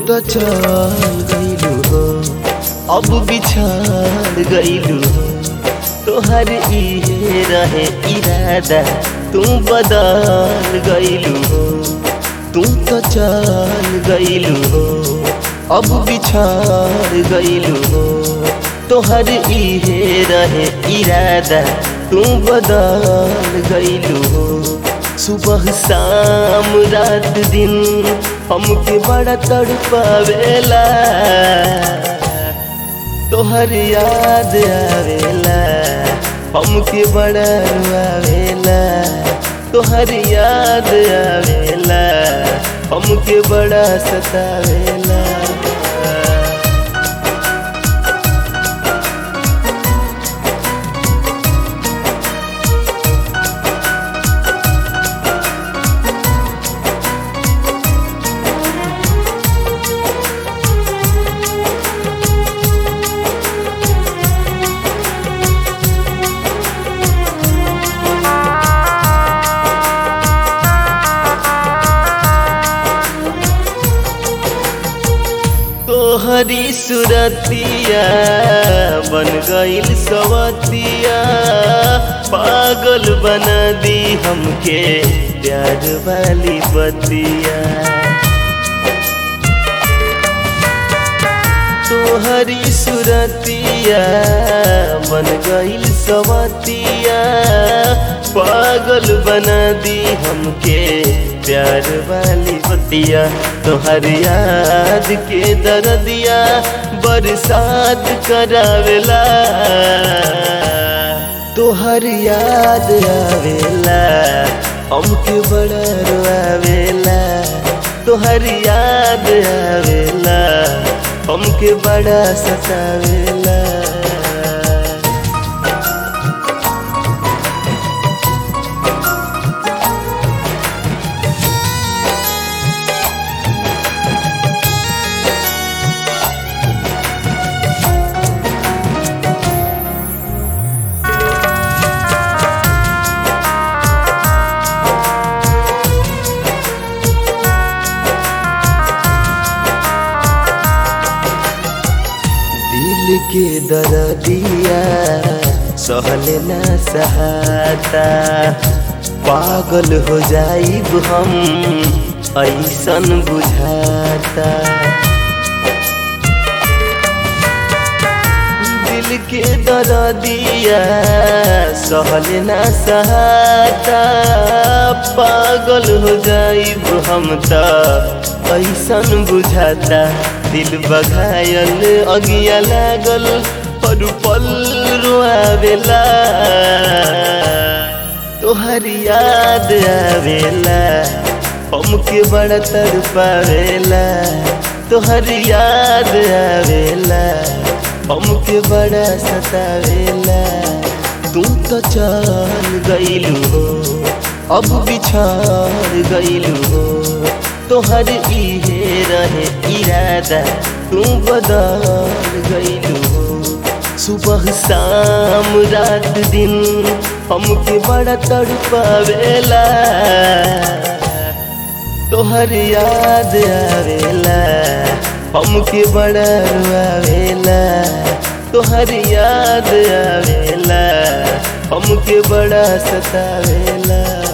तो चल गईलू हो अब बिछड़ गईलू हो तोहर इहे रहे इरादा तू बदल गईलू हो तू तो चल गईलू हो अब बिछड़ गईलू हो तोहर इहे रहे इरादा तू बदल गईलू हो सुबह शाम रात दिन हमके बड़ा तड़पावेला तोहर याद आवेला हमके बड़ा रुआवेला तोहर याद आवेला हमके बड़ा सतावेला तोहरी सुरतिया बन गईल सवतिया पागल बना दी हमके प्यार वाली बतिया तोहरी सुरतिया बन गईल सवतिया पागल बना दी हमके प्यार वाली बतिया तोहर याद के दर्दिया बरसात करावेला तोहर याद आवेला हमके बड़ा रोआवेला तोहर याद आवेला हमके बड़ा सतावेला दिल के दर्दिया सहल न सहाता पागल हो जाइब हम ऐसन बुझाता दिल के दर्दिया सहल न सहाता पागल हो जाइब हम त ऐसन बुझाता दिल बघायल अगिया लागल पर पल रोआवेला तोहर याद आवेला हमके बड़ा तड़पावेला तोहर याद आवेला हमके बड़ा सतावेला तू तो चल गईलू हो अब बिछड़ गईलू हो तोहर इहे रहे इरादा तू बदल गईलू हो सुबह शाम रात दिन हमके बड़ा तड़पावेला तोहर याद आवेला हमके बड़ा रुआवेला तोहर याद आवेला हमके बड़ा सतावेला